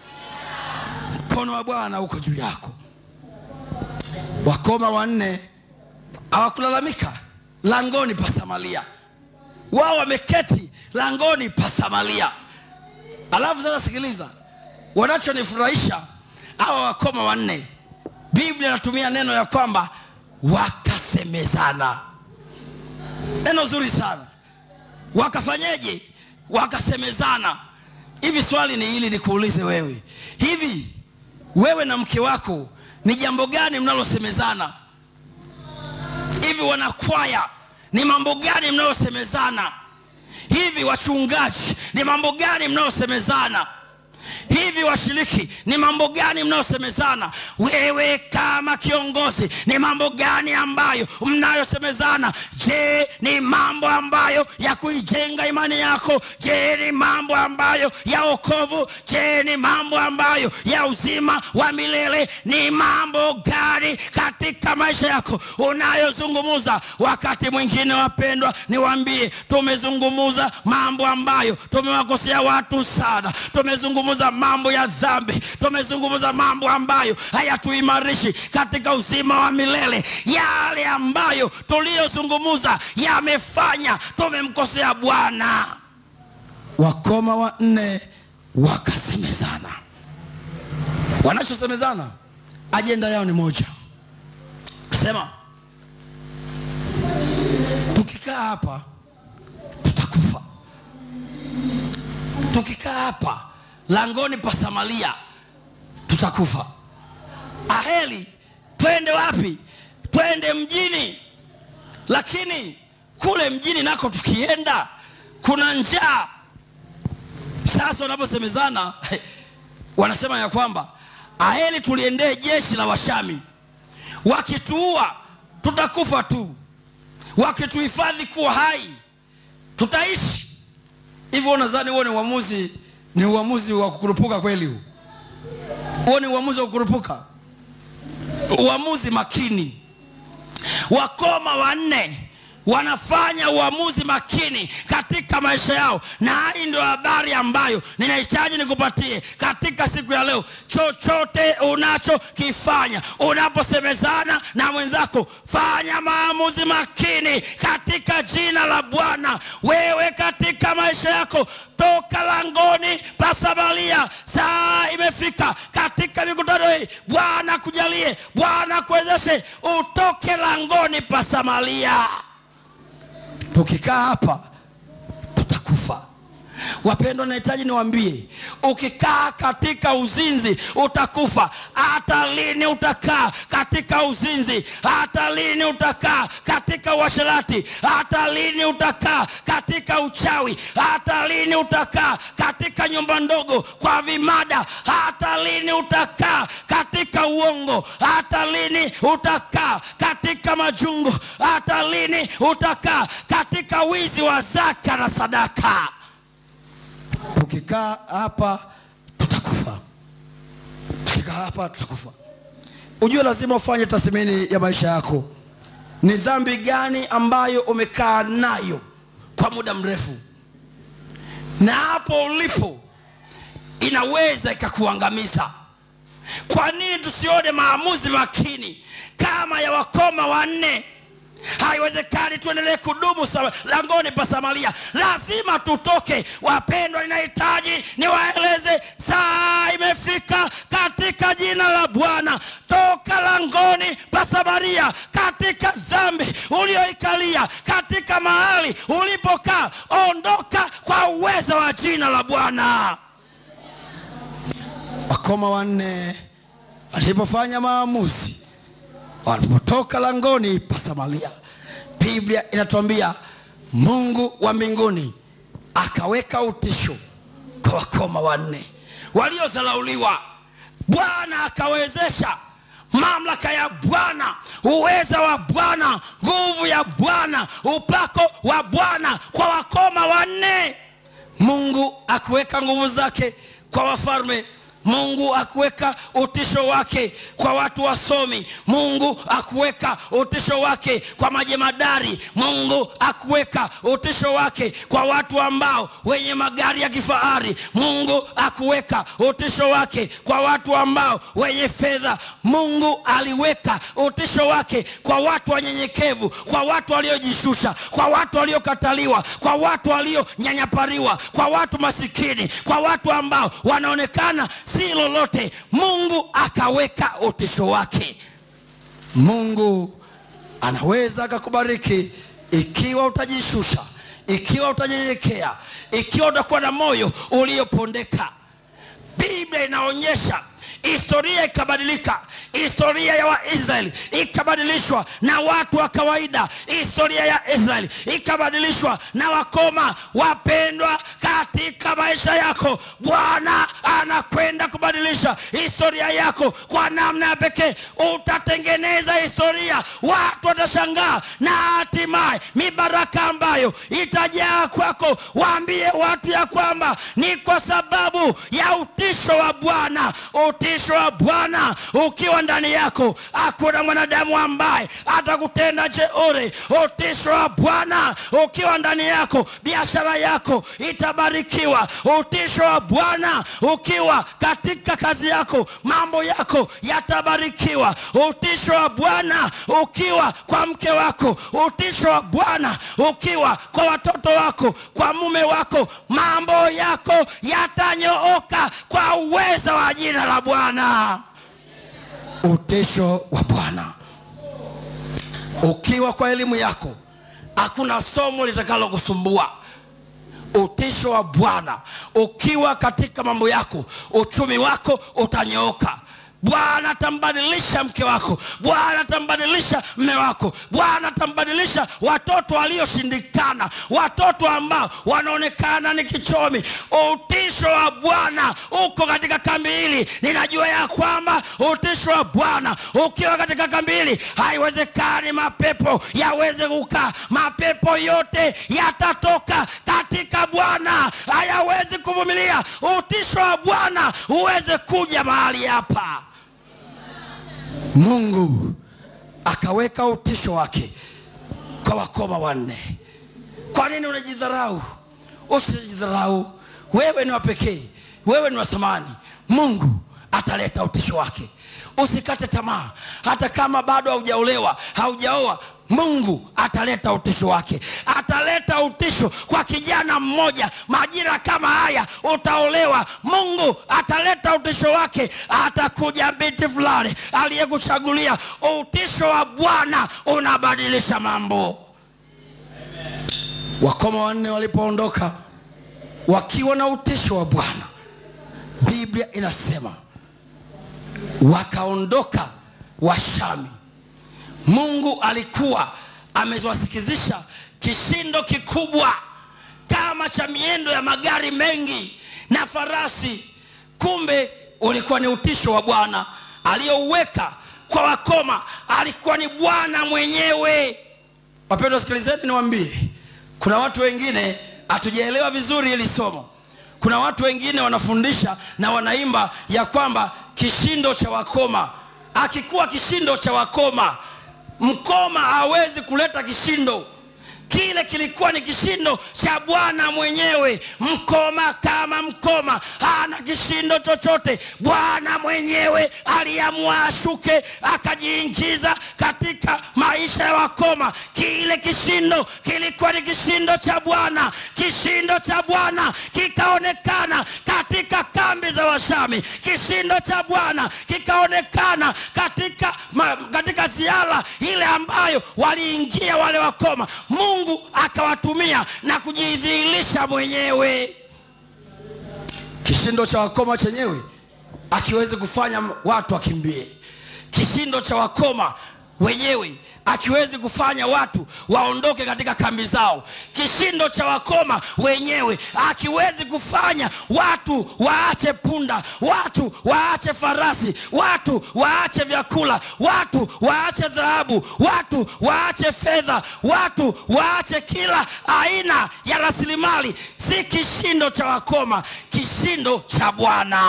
mkono wa bwana uko juu yako wakoma wanne hawakulalamika langoni pa samaria wao wameketi langoni pa samaria alafu sasa sikiliza wanachonifurahisha hawa wakoma wanne biblia inatumia neno ya kwamba wakasemezana neno zuri sana wakafanyeje wakasemezana hivi swali ni hili nikuulize wewe hivi wewe na mke wako ni jambo gani mnalosemezana hivi wanakwaya ni mambo gani mnayosemezana hivi wachungaji ni mambo gani mnayosemezana hivi washiriki ni mambo gani mnayosemezana wewe kama kiongozi ni mambo gani ambayo mnayosemezana je ni mambo ambayo ya kuijenga imani yako je ni mambo ambayo ya okovu je ni mambo ambayo ya uzima wa milele ni mambo gani katika maisha yako unayozungumuza wakati mwingine wapendwa niwaambie tumezungumuza mambo ambayo tumewakosea watu sana tumezungumza mambo ya dhambi tumezungumza mambo ambayo hayatuimarishi katika uzima wa milele yale ambayo tuliyozungumza yamefanya tumemkosea bwana wakoma wanne wakasemezana wanachosemezana ajenda yao ni moja sema tukikaa hapa tutakufa tukikaa hapa langoni pa samaria tutakufa aheli twende wapi twende mjini lakini kule mjini nako tukienda kuna njaa sasa wanaposemezana wanasema ya kwamba aheli tuliendee jeshi la washami wakituua tutakufa tu wakituhifadhi kuwa hai tutaishi hivyo unadhani huo ni uamuzi ni uamuzi wa kukurupuka kweli huu huo ni uamuzi wa kukurupuka uamuzi makini wakoma wanne wanafanya uamuzi makini katika maisha yao na hii ndio habari ambayo ninahitaji nikupatie katika siku ya leo chochote unachokifanya unaposemezana na mwenzako fanya maamuzi makini katika jina la bwana wewe katika maisha yako toka langoni pa samaria saa imefika katika mikutano hii bwana kujalie bwana kuwezeshe utoke langoni pa samaria tukikaa hapa tutakufa wapendwa nahitaji niwambie ukikaa katika uzinzi utakufa hata lini utakaa katika uzinzi hata lini utakaa katika uasherati hata lini utakaa katika uchawi hata lini utakaa katika nyumba ndogo kwa vimada hata lini utakaa katika uongo hata lini utakaa katika majungu hata lini utakaa katika wizi wa zaka na sadaka tukikaa hapa tutakufa tukikaa hapa tutakufa ujue lazima ufanye tathmini ya maisha yako ni dhambi gani ambayo umekaa nayo kwa muda mrefu na hapo ulipo inaweza ikakuangamiza kwa nini tusione maamuzi makini kama ya wakoma wanne haiwezekani tuendelee kudumu sa- langoni pa samaria lazima tutoke wapendwa ninahitaji niwaeleze saa imefika katika jina la bwana toka langoni pa samaria katika dhambi ulioikalia katika mahali ulipokaa ondoka kwa uwezo wa jina la bwana wakoma wanne walipofanya maamuzi walipotoka langoni pa samaria biblia inatuambia mungu wa mbinguni akaweka utisho kwa wakoma wanne waliodharauliwa bwana akawezesha mamlaka ya bwana uweza wa bwana nguvu ya bwana upako wa bwana kwa wakoma wanne mungu akuweka nguvu zake kwa wafalme mungu akuweka utisho wake kwa watu wasomi mungu akuweka utisho wake kwa majemadari mungu akuweka utisho wake kwa watu ambao wenye magari ya kifahari mungu akuweka utisho wake kwa watu ambao wenye fedha mungu aliweka utisho wake kwa watu wanyenyekevu kwa watu waliojishusha kwa watu waliokataliwa kwa watu walionyanyapariwa kwa watu masikini kwa watu ambao wanaonekana si lolote mungu akaweka utisho wake mungu anaweza akakubariki ikiwa utajishusha ikiwa utanyenyekea ikiwa utakuwa na moyo uliopondeka biblia inaonyesha historia ikabadilika historia ya waisraeli ikabadilishwa na watu wa kawaida historia ya israeli ikabadilishwa na wakoma wapendwa katika maisha yako bwana anakwenda kubadilisha historia yako kwa namna ya pekee utatengeneza historia watu watashangaa na hatimaye mibaraka ambayo itajaa kwako waambie watu ya kwamba ni kwa sababu ya utisho wa bwana utisho wa bwana ukiwa ndani yako hakuna mwanadamu ambaye atakutenda jeuri utisho wa bwana ukiwa ndani yako biashara yako itabarikiwa utisho wa bwana ukiwa katika kazi yako mambo yako yatabarikiwa utisho wa bwana ukiwa kwa mke wako utisho wa bwana ukiwa kwa watoto wako kwa mume wako mambo yako yatanyooka kwa uweza wa jina la bwana utisho wa bwana ukiwa kwa elimu yako hakuna somo litakalo kusumbua utisho wa bwana ukiwa katika mambo yako uchumi wako utanyooka bwana atambadilisha mke wako bwana atambadilisha mme wako bwana atambadilisha watoto walioshindikana watoto ambao wanaonekana ni kichomi utisho wa bwana uko katika kambi hili ninajua ya kwamba utisho wa bwana ukiwa katika kambi hili haiwezekani mapepo yaweze kukaa mapepo yote yatatoka katika bwana hayawezi kuvumilia utisho wa bwana uweze kuja mahali hapa mungu akaweka utisho wake kwa wakoma wanne kwa nini unajidharau usijidharau wewe ni wa pekee wewe ni wa thamani mungu ataleta utisho wake usikate tamaa hata kama bado haujaolewa haujaoa mungu ataleta utisho wake ataleta utisho kwa kijana mmoja majira kama haya utaolewa mungu ataleta utisho wake atakuja binti fulani aliyekuchagulia utisho wa bwana unabadilisha mambo wakoma wanne walipoondoka wakiwa na utisho wa bwana biblia inasema wakaondoka washami mungu alikuwa amewasikizisha kishindo kikubwa kama cha miendo ya magari mengi na farasi kumbe ulikuwa ni utisho wa bwana aliyouweka kwa wakoma alikuwa ni bwana mwenyewe wapendwa sikilizeni niwambie kuna watu wengine hatujaelewa vizuri hili somo kuna watu wengine wanafundisha na wanaimba ya kwamba kishindo cha wakoma akikuwa kishindo cha wakoma mkoma hawezi kuleta kishindo kile kilikuwa ni kishindo cha bwana mwenyewe mkoma kama mkoma hana kishindo chochote bwana mwenyewe aliamua ashuke akajiingiza katika maisha ya wakoma kile kishindo kilikuwa ni kishindo cha bwana kishindo cha bwana kikaonekana katika kambi za washami kishindo cha bwana kikaonekana katika, ma, katika ziara ile ambayo waliingia wale wakoma mungu akawatumia na kujidhihirisha mwenyewe kishindo cha wakoma chenyewe akiwezi kufanya watu wakimbie kishindo cha wakoma wenyewe akiwezi kufanya watu waondoke katika kambi zao kishindo cha wakoma wenyewe akiwezi kufanya watu waache punda watu waache farasi watu waache vyakula watu waache dhahabu watu waache fedha watu waache kila aina ya rasilimali si kishindo cha wakoma kishindo cha bwana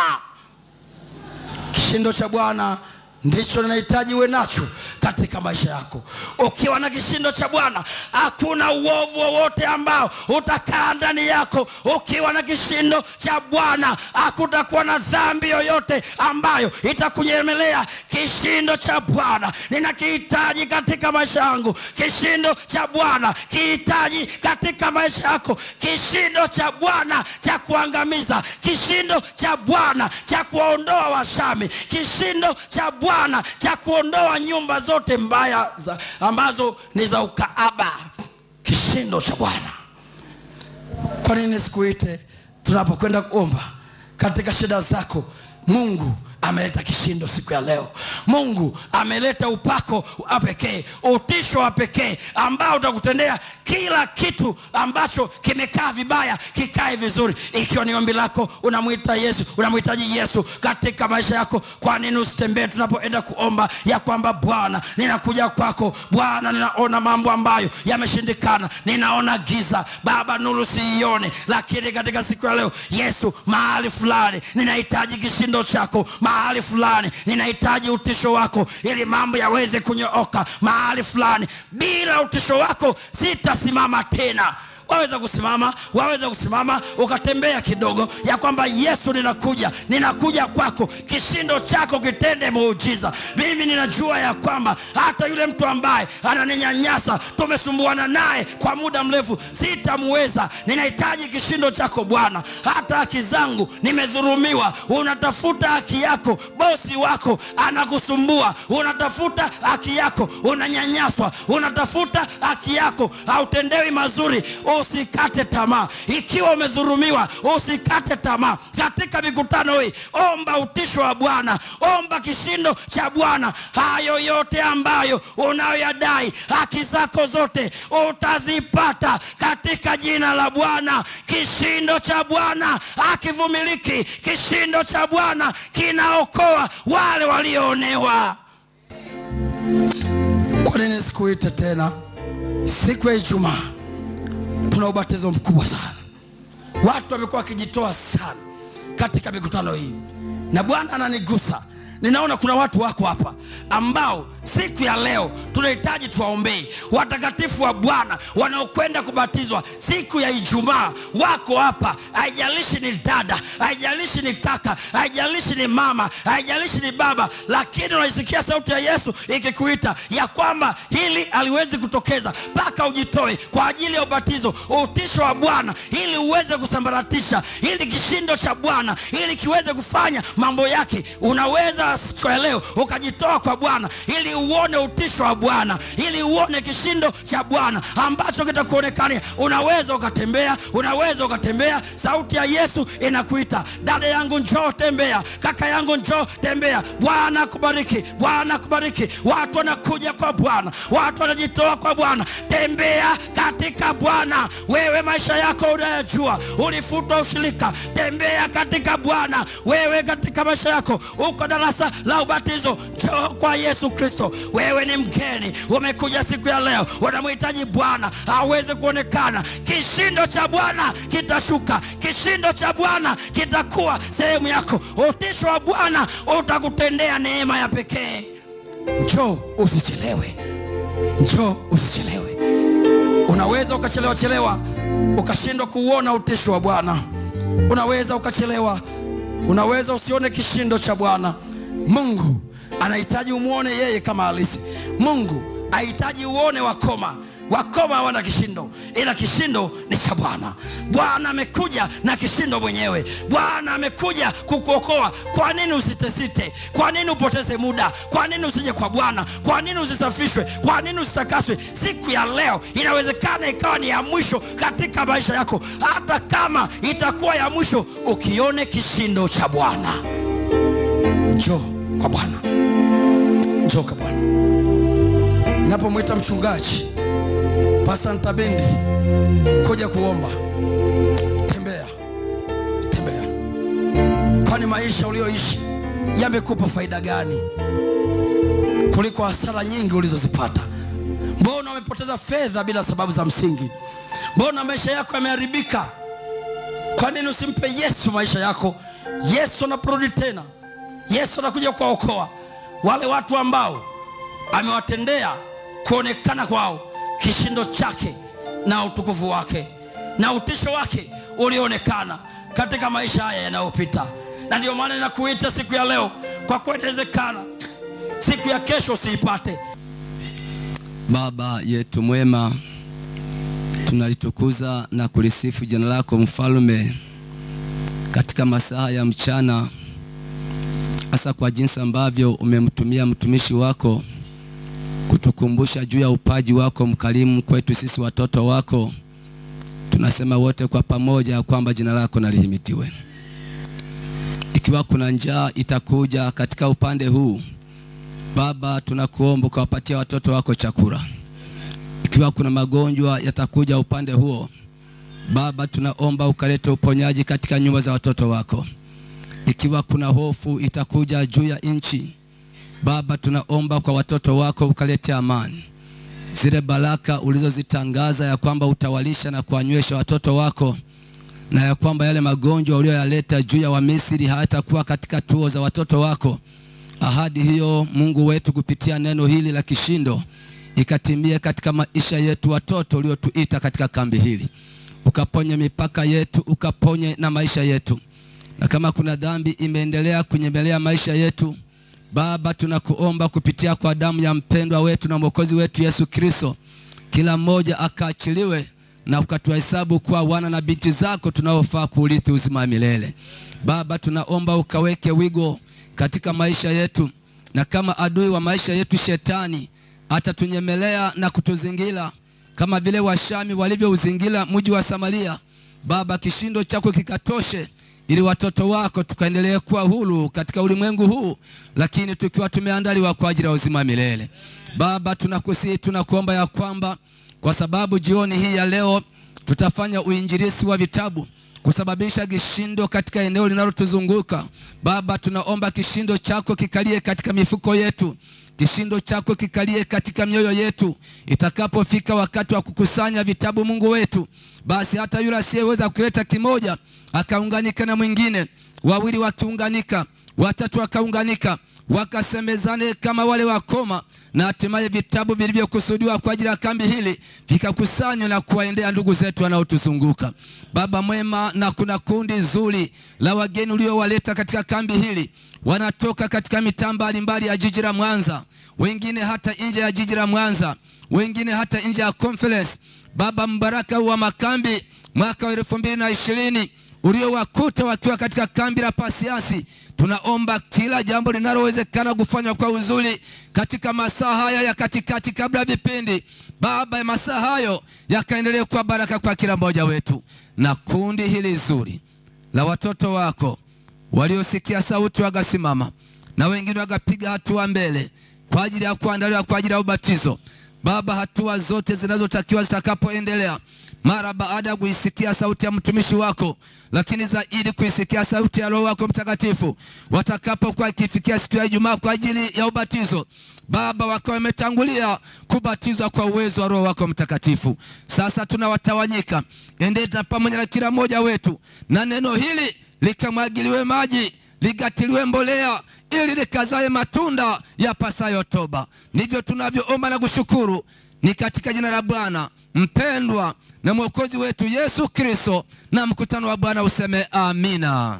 kishindo cha bwana ndicho ninahitaji uwe nacho katika maisha yako ukiwa na kishindo cha bwana hakuna uovu wowote ambao utakaa ndani yako ukiwa na kishindo cha bwana hakutakuwa na dhambi yoyote ambayo itakunyemelea kishindo cha bwana ninakihitaji katika maisha yangu kishindo cha bwana kihitaji katika maisha yako kishindo cha bwana cha kuangamiza kishindo cha bwana cha kuwaondoa washami kishindo cha bwana cha kuondoa nyumba zote mbaya za, ambazo ni za ukaaba kishindo cha bwana kwa nini sikuite tunapokwenda kuomba katika shida zako mungu ameleta kishindo siku ya leo mungu ameleta upako wa pekee utisho wa pekee ambao utakutendea kila kitu ambacho kimekaa vibaya kikae vizuri ikiwa ni ombi lako unamwita yesu unamhitaji yesu katika maisha yako kwa nini usitembee tunapoenda kuomba ya kwamba bwana ninakuja kwako bwana ninaona mambo ambayo yameshindikana ninaona giza baba nuru siione lakini katika siku ya leo yesu mahali fulani ninahitaji kishindo chako mahali fulani ninahitaji utisho wako ili mambo yaweze kunyooka mahali fulani bila utisho wako sitasimama tena waweza kusimama waweza kusimama ukatembea kidogo ya kwamba yesu ninakuja ninakuja kwako kishindo chako kitende muujiza mimi ninajua ya kwamba hata yule mtu ambaye ananinyanyasa tumesumbuana naye kwa muda mrefu sitamuweza ninahitaji kishindo chako bwana hata haki zangu nimedhurumiwa unatafuta haki yako bosi wako anakusumbua unatafuta haki yako unanyanyaswa unatafuta haki yako hautendewi mazuri usikate tamaa ikiwa umedhurumiwa usikate tamaa katika mikutano hii omba utisho wa bwana omba kishindo cha bwana hayo yote ambayo unayoyadai haki zako zote utazipata katika jina la bwana kishindo cha bwana hakivumiliki kishindo cha bwana kinaokoa wale walioonewa kwa nini sikuite tena siku ya ijumaa tuna ubatizo mkubwa sana watu wamekuwa wakijitoa sana katika mikutano hii na bwana ananigusa ninaona kuna watu wako hapa ambao siku ya leo tunahitaji tuwaombee watakatifu wa bwana wanaokwenda kubatizwa siku ya ijumaa wako hapa haijalishi ni dada haijalishi ni kaka haijalishi ni mama haijalishi ni baba lakini unaisikia sauti ya yesu ikikuita ya kwamba hili aliwezi kutokeza mpaka ujitoe kwa ajili ya ubatizo utisho wa bwana ili uweze kusambaratisha ili kishindo cha bwana ili kiweze kufanya mambo yake unaweza siku ya leo ukajitoa kwa bwana ili uone utisho wa bwana ili uone kishindo cha bwana ambacho kitakuonekania unaweza ukatembea unaweza ukatembea sauti ya yesu inakuita dada yangu njoo tembea kaka yangu njoo tembea bwana akubariki bwana akubariki watu wanakuja kwa bwana watu wanajitoa kwa bwana tembea katika bwana wewe maisha yako unayajua ulifutwa ushirika tembea katika bwana wewe katika maisha yako uko darasa la ubatizo njoo kwa yesu kristo wewe ni mgeni umekuja siku ya leo unamhitaji bwana aweze kuonekana kishindo cha bwana kitashuka kishindo cha bwana kitakuwa sehemu yako utisho wa bwana utakutendea neema ya pekee njoo usichelewe njoo usichelewe unaweza ukachelewa chelewa ukashindwa kuuona utisho wa bwana unaweza ukachelewa unaweza usione kishindo cha bwana mungu anahitaji umwone yeye kama halisi mungu ahitaji uone wakoma wakoma hawana kishindo ila kishindo ni cha bwana bwana amekuja na kishindo mwenyewe bwana amekuja kukuokoa kwa nini usitesite kwa nini upoteze muda kwa nini usije kwa bwana kwa nini usisafishwe kwa nini usitakaswe siku ya leo inawezekana ikawa ni ya mwisho katika maisha yako hata kama itakuwa ya mwisho ukione kishindo cha bwana njoo kwa bwana njoo kwa bwana napomwita mchungaji pasta ntabendi kuja kuomba tembea tembea kwani maisha ulioishi yamekupa faida gani kuliko hasara nyingi ulizozipata mbona umepoteza fedha bila sababu za msingi mbona maisha yako yameharibika kwa nini usimpe yesu maisha yako yesu anaporudi tena yesu anakuja kuwaokoa wale watu ambao amewatendea kuonekana kwao kishindo chake na utukufu wake na utisho wake ulioonekana katika maisha haya yanayopita na ndio maana ninakuita siku ya leo kwa kuwa inawezekana siku ya kesho usiipate Baba yetu mwema, tunalitukuza na kulisifu jina lako mfalme katika masaa ya mchana, hasa kwa jinsi ambavyo umemtumia mtumishi wako kutukumbusha juu ya upaji wako mkarimu kwetu sisi watoto wako. Tunasema wote kwa pamoja kwamba jina lako nalihimitiwe. ikiwa kuna njaa itakuja katika upande huu baba tunakuomba ukawapatia watoto wako chakula ikiwa kuna magonjwa yatakuja upande huo baba tunaomba ukalete uponyaji katika nyumba za watoto wako ikiwa kuna hofu itakuja juu ya nchi baba tunaomba kwa watoto wako ukalete amani zile baraka ulizozitangaza ya kwamba utawalisha na kuwanywesha watoto wako na ya kwamba yale magonjwa uliyoyaleta juu ya Wamisri hayatakuwa katika tuo za watoto wako. Ahadi hiyo Mungu wetu kupitia neno hili la kishindo ikatimie katika maisha yetu, watoto uliotuita katika kambi hili, ukaponye mipaka yetu, ukaponye na maisha yetu, na kama kuna dhambi imeendelea kunyemelea maisha yetu Baba, tunakuomba kupitia kwa damu ya mpendwa wetu na mwokozi wetu Yesu Kristo, kila mmoja akaachiliwe na ukatuhesabu kuwa wana na binti zako tunaofaa kuurithi uzima wa milele. Baba, tunaomba ukaweke wigo katika maisha yetu, na kama adui wa maisha yetu shetani atatunyemelea na kutuzingira kama vile Washami walivyouzingira mji wa Samaria, Baba, kishindo chako kikatoshe ili watoto wako tukaendelee kuwa huru katika ulimwengu huu, lakini tukiwa tumeandaliwa kwa ajili ya uzima wa milele. Baba, tunakusihi tunakuomba ya kwamba kwa sababu jioni hii ya leo tutafanya uinjilisi wa vitabu kusababisha kishindo katika eneo linalotuzunguka. Baba, tunaomba kishindo chako kikalie katika mifuko yetu, kishindo chako kikalie katika mioyo yetu. Itakapofika wakati wa kukusanya vitabu, Mungu wetu, basi hata yule asiyeweza kuleta kimoja akaunganika na mwingine, wawili wakiunganika, watatu wakaunganika, wakasemezane kama wale wakoma, na hatimaye vitabu vilivyokusudiwa kwa ajili ya kambi hili vikakusanywa na kuwaendea ndugu zetu wanaotuzunguka. Baba mwema, na kuna kundi zuri la wageni uliowaleta katika kambi hili, wanatoka katika mitaa mbalimbali ya jiji la Mwanza, wengine hata nje ya jiji la Mwanza, wengine hata nje ya conference. Baba, mbaraka wa makambi mwaka wa elfu mbili na ishirini uliowakuta wakiwa katika kambi la Pasiansi, tunaomba kila jambo linalowezekana kufanywa kwa uzuri katika masaa haya ya katikati, kabla ya vipindi. Baba, masaa hayo yakaendelee kuwa baraka kwa kila mmoja wetu, na kundi hili zuri la watoto wako waliosikia sauti wakasimama, na wengine wakapiga hatua mbele kwa ajili ya kuandaliwa kwa ajili ya ubatizo. Baba, hatua zote zinazotakiwa zitakapoendelea mara baada ya kuisikia sauti ya mtumishi wako, lakini zaidi kuisikia sauti ya Roho wako Mtakatifu, watakapokuwa ikifikia siku ya Ijumaa kwa ajili ya ubatizo, Baba, wakawa wametangulia kubatizwa kwa uwezo wa Roho wako Mtakatifu. Sasa tunawatawanyika, endeta pamoja na kila mmoja wetu, na neno hili likamwagiliwe maji ligatiliwe mbolea ili likazae matunda ya pasayo toba. Ndivyo tunavyoomba na kushukuru, ni katika jina la Bwana mpendwa na mwokozi wetu Yesu Kristo, na mkutano wa Bwana useme amina.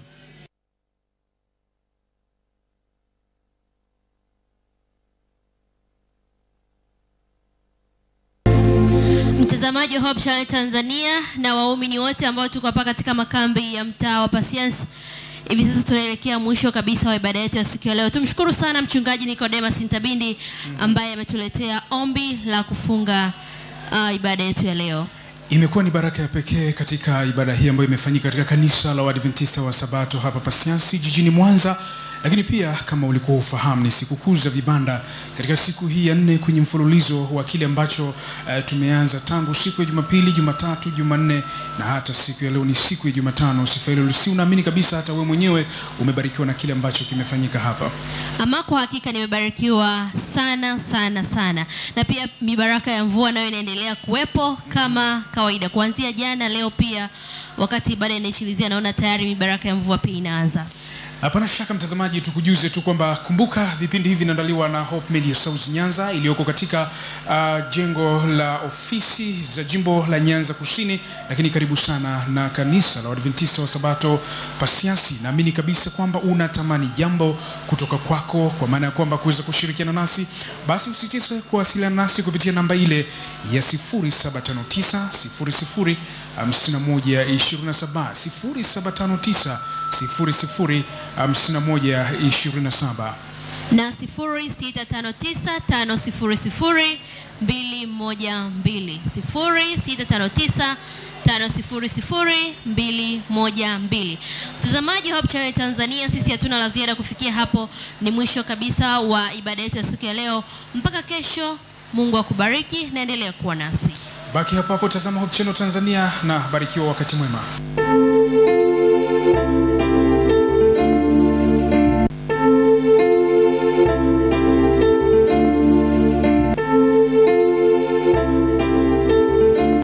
Mtazamaji wa Hope Channel Tanzania na waumini wote ambao tuko hapa katika makambi ya mtaa wa Pasiansi, hivi sasa tunaelekea mwisho kabisa wa ibada yetu ya siku ya leo. Tumshukuru sana mchungaji Nicodemus Ntabindi ambaye ametuletea ombi la kufunga uh, ibada yetu ya leo. Imekuwa ni baraka ya pekee katika ibada hii ambayo imefanyika katika kanisa la Waadventista wa Sabato hapa Pasiansi jijini Mwanza. Lakini pia kama ulikuwa ufahamu, ni sikukuu za vibanda katika siku hii ya nne kwenye mfululizo wa kile ambacho uh, tumeanza tangu siku ya Jumapili, Jumatatu, Jumanne na hata siku ya leo ni siku ya Jumatano. Sifa hilo si unaamini kabisa, hata wewe mwenyewe umebarikiwa na kile ambacho kimefanyika hapa. Ama kwa hakika nimebarikiwa sana sana sana, na pia mibaraka ya mvua nayo inaendelea kuwepo kama kawaida kuanzia jana, leo pia wakati ibada inaishilizia, naona tayari mibaraka ya mvua pia inaanza. Hapana shaka mtazamaji, tukujuze tu kwamba kumbuka, vipindi hivi vinaandaliwa na Hope Media South Nyanza iliyoko katika uh, jengo la ofisi za jimbo la Nyanza Kusini, lakini karibu sana na kanisa la Waadventista wa Sabato Pasiansi. Naamini kabisa kwamba unatamani jambo kutoka kwako, kwa maana ya kwamba kuweza kushirikiana nasi, basi usitise kuwasiliana nasi kupitia namba ile ya 0759 00 5127 0759 00 5127 na 0659500212 0659500212. Mtazamaji Mtazamaji wa Hope Channel Tanzania, sisi hatuna la ziada kufikia hapo. Ni mwisho kabisa wa ibada yetu ya siku ya leo. Mpaka kesho, Mungu akubariki na endelea kuwa nasi. Baki hapo hapo, tazama Hope Channel Tanzania na barikiwa wakati mwema.